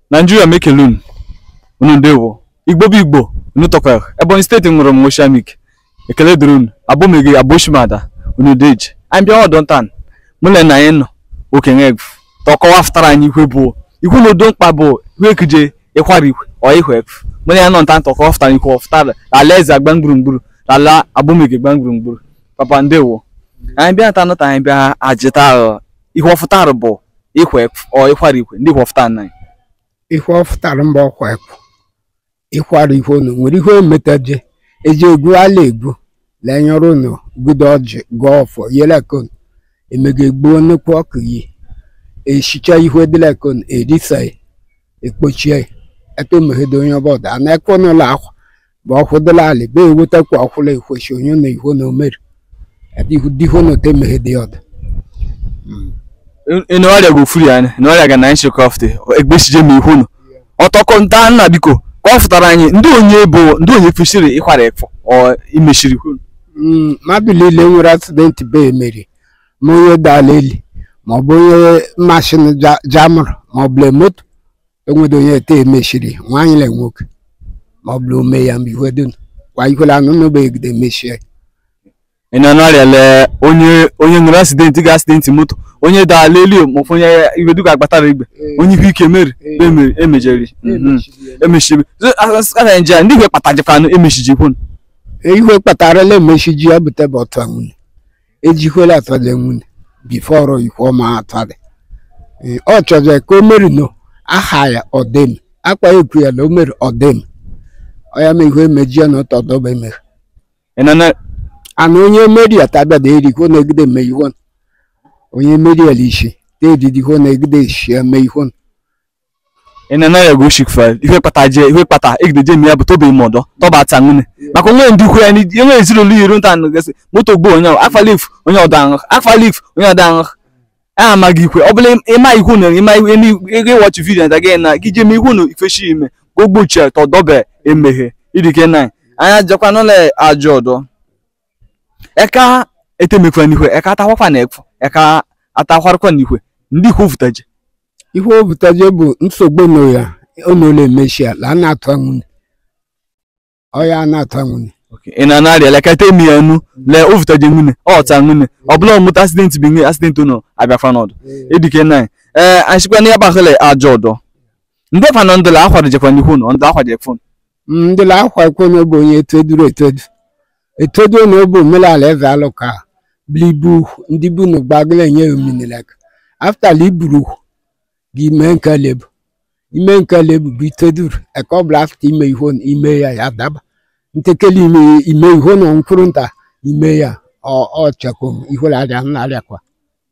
Nigeria mekele unu unu ndewo igbo bụ igbo unu tọkwara ebonyi steeti nwere m oshamik ekele dịrị unu abụmegi abụshimada unu deji anyị bịa ọdọ ntan mụle na anyị nọ okenye egwu tọkọwa fụtara anyị ikwe bụ ikwu na udo mkpa bụ ikwe ekije ịkwara ikwe ọ ihwe egwu mụle ya nọ ntan tọkọwa fụtara ikwe ọfụtara ala eze agba gburugburu ala abụmegi gba gburugburu papa ndewo anyị bịa nta nọta anyị bịa ajịta ihe ọfụtara bụ ikwe ọ ịkwara ikwe ndị ikwe ọfụtara anyị ihe ọ fụtara mba ọkwa ekwu ịkwara ihe unu nwere ihe ometaje eji egwu ala egwu lenyere unu gudo ọjị gụọ ọfọ yelekon emega egbuo nnukwu ọkụ yi echicha ihe dilekon erisa ekpochie eto megide onye ọbọdụ ana ekwe n'ụlọ akwa bụ ọkwụdịla ala be ewetakwa ọkwụla ekwechi onye na ihe na omeri diho na ote megide ọdụ ene ọrịa go furi anyị na ọrịa ga na nshi kọfte egbesije ma ihu nụ ọtọkọ nta nna biko ka ọ fụtara anyị ndị onye bụ ndị onye kwesịrị ịkwara efọ ọ imechiri ihu mmadụ niile nwere asidenti be emeri ma onye dala eli ma ọ bụ onye mashin jamụrụ ma ọ bụ moto enwedo onye ete emechiri nwaanyị na nwoke ma ọ bụ ome ya mgbe ihe dum kwa ikwela anụ n'obegide emechie ị na n'ọrịa lee onye onye nwere asidenti ga asidenti moto onye dala elu ma ọfụ onye iwe duka agbatara igbe onye ihu ike meri emeri emejeri emechiri asa nje ndị igwe kpatajikwanụ emechiji kwunu ihe kpatarala emechiji ya bute bụ ọtụ nwunye ejikwela atọle nwunye bifọrọ ihe ọma atọle ọ chọrọ ka o meri no aha ya ọdem akpa ekwu ya na o mere ọdem ọ ya ma ihe emeji ya na ọtọdọba emere ị na na ana onye meri ya tabịada erikwo na-egide eme ihe onye meri ya lishi teedidiho na-egide eshi eme ihe ị na n'ọrịa go shikfa ihe kpata je ihe kpata egideje eme ya bụ tobe ime ọdọ tọba ata nwune maka onwe ndị ikwu ya enwe ezinụlọ iri nta gasị moto gbo onye afalif onye ọdọ aṅụ afalif onye ọdọ aṅụ a amaghị ikwe ọ bụla ịma ihu na ịma ihu ego ịwọchị vidiyo nta gị na gị jeme ihu na ifeshi ime ka ogbochie tọdọbe emeghe idike na anya jekwa n'ụlọ ajọ ọdọ eka etemekwa n'ihwe eka atakwakwa na ekwu eka atakwarịkwa n'ihwe ndị ikwu vụtaje ihe o butaje bụ nsogbu no ya onole emechi ala a na-atụ nwunye ọya a na-atụ nwunye ị na narị elekọta emi ya nu lee o vụtaje nwune ọta nwune ọ bụla ọmụta asidenti bụ ihe asidenti nọ abịakwa n'ọdụ edike na ee anchịkwa na ya gbahụle ajọ ọdọ ndị fanọ ndụla akwadojekwa n'ihu nọ ndị akwadojekwa ndị la akwa ekwe na bụ onye etoduru etodu etodu na obu omenala eze alụ ka blibu ndị bu na gbagala enye ominilek afta liburu gị mee nke lebu ime nke lebu bụ itoduru eke ọ bụla afta ime ihe ime ya ya daba ntekele ime ime ihe na mkpụrụ nta ime ya ọ chekom ihe arịa narịakwa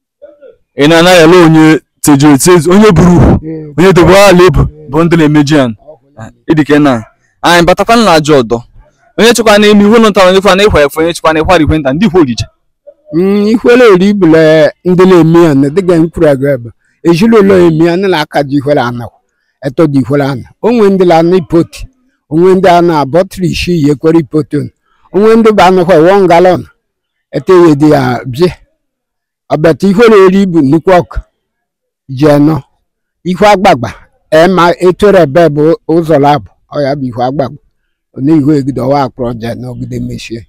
ị na anaghị ele onye tejuru etezu onye buru onye dobe ala ebu bụ ndị na-emeji ya ịdike na anyị batakwana na ajọ ọdọ onye chekwa na ime ihu nta onye kwa na ịkwa efe onye chekwa na ịkwara ikwe nta ndị ikwu ojije ihuele ori bụla ndị na-eme ya na dịga mkpụrụ agụ ebe ezinụlọ emi ya na aka ji ihuele anakwa eto dị ihuele ana onwe ndị la ana ipoti onwe ndị ana bọtịrị isi yi ekwere ipoti onwe ndị bụ anụkwa wọn galọn ete ihe dị ya bie ọbata ihuele ori bụ nnukwu ọkụ ji anọ ihu agbagba ema etore ebe bụ ụzọ labụ ọya bụ ihu agbagba na ihu egide ọwa akpọrọ je n'ogide mechie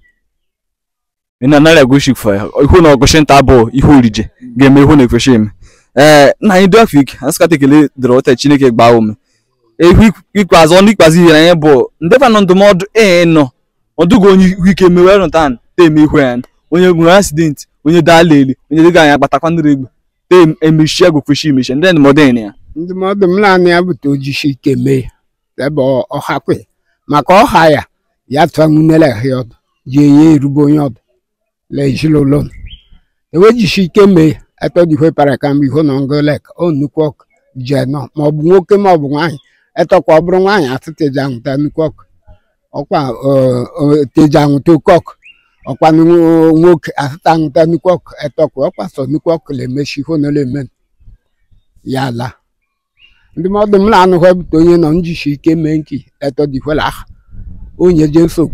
ị na narị agoshik fa ihu na ọgụshi nta bụ ihe orije ga-eme ihu na efeshi eme ee nna anyị dọfik asịkata ekele dịrị ọta chineke gbaa ume ihu ikpeazụ ọnụ ikpeazụ ihe anyị bụ ndị fanọ ndụmọdụ ee nọ ọdụgo onye ihu ike mewe rụtan teme ihu ya onye nwere asidenti onye daala eli onye dịga anyị agbatakwa ndị egbe tem emechi agụ feshi emechi ndị ndụmọdụ enyi ya ndụmọdụ m naanị ya bute ojisi ike mee ya ebe ọhakwe maka ọha ya ya tụọ nwunele ya ọdụ ji enye erube onye ọdụ le ezinụlọ ewejisi ike mee etọdikwe para ka mgbe ihu na ngolek o nnukwu ọkụ ji nọ ma ọ bụ nwoke ma ọ bụ nwaanyị etọkwa ọ bụrụ nwaanyị atụteji anwụta nnukwu ọkụ ọkwa teji anwụta oke ọkụ ọkwa nwoke atụta anwụta nnukwu ọkụ etọkwa ọkwa sọ nnukwu ọkụ na-emechi ihu na eme ya ala ndụmọdụ m na-anụkwa bute onye nọ njisi ike mee nki etọdikwela aha onye je nsogbu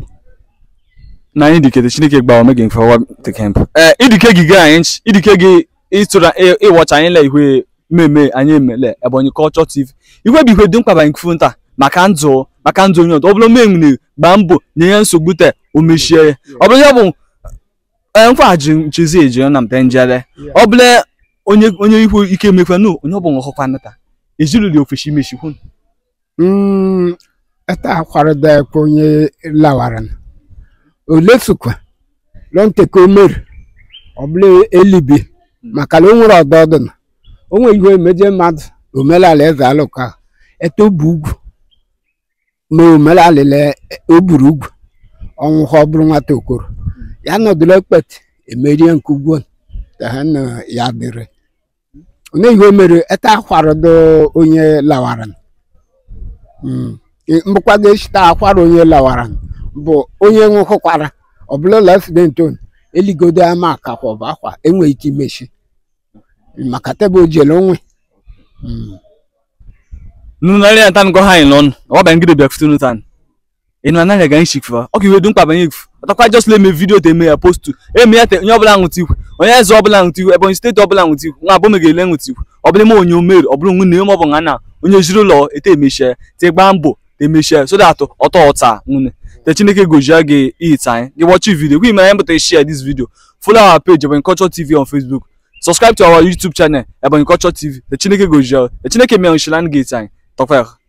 na anyị dikete chineke gba omege mfe ọwa tekemp ee idike gị gaa anyị nchi idike gị ịtụra ịwọcha anyị la ihwe mmemme anyị emele ebonyi culture tv igwe bụ ihe dị mkpa banyị kfu nta maka ndụ maka ndụ onye ọdụ ọ bụrụ menwere gbaa mbọ nye ya nsogbu te o mechie ya ọ bụrụ ya bụ ee nkwaji nchizi eji na mte njere ọ bụla onye onye ihu ike emekwanụ onye ọ bụ nghọkwa nata ejirili ofeshi mechikwu Mm, ata akwarada ekwe onye lawara na olesukwa lọnteke o mere ọ bụla elibi maka na o nwere ọdọdụ na o nwere ihe emeje mmadụ omenala eze alụka ete obu ugwu ma omenala le o buru ugwu ọnwụ ha ọ bụrụ nwata okoro ya nọdụrụ ekpeti emerie nke ugwu ka ha na ya dịrị onye ihe o mere ete akwarada onye lawara na Mm. I- mbụkwa ga-echita akwara onye lawara bụ onye nwụkụkwara ọ bụla ụlọ accident on eligodo ama akakwa ọ bụ akwa enweghị ike imechi maka tebụl ojele onwe Mm. nunu na ya tan go ha in lon wa ba ngide bia fitunu tan inu ana ga nshik fa o ki we dun pa ban yif atakwa just let me video te me ya post to e me ya te onye obula nwuti ikwu onye eze obula nwuti ikwu ebonyi steeti obula nwuti ikwu nwa abo me ga ele nwuti ikwu obula mo onye omeri obula nwu ne mo bo ngana onye jiri ụlọ ete emechie te gba mbọ te emechie so that ọtọ ọta nwune te chineke gojia gị it anyị gị watch video gị mere mbụta share this video follow our page ebonyi culture tv on facebook subscribe to our youtube channel ebonyi culture tv te chineke gojia te chineke mee nshilan gate anyị tọkwa